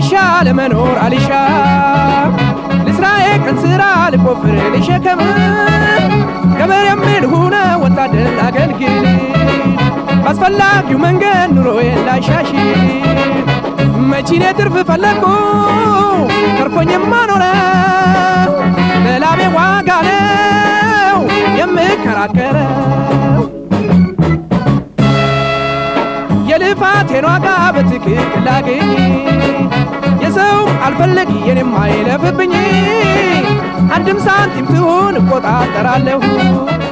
አልሻ ለመኖር አልሻ ልስራዬ ቀን ስራ ልቆፍር ልሸከም ገበሬም ልሁነ ወታደር ላገልግል ባስፈላጊው መንገድ ኑሮዬን ላሻሽል መቺኔ ትርፍ ፈለግኩ ተርፎኝማ ኖረ ለላቤ ዋጋ ነው የምከራከረው የልፋቴን ዋጋ በትክክል ላገኝ የሰው አልፈለግ የኔም አይለፍብኝ አንድም ሳንቲም ትሁን እቆጣጠራለሁ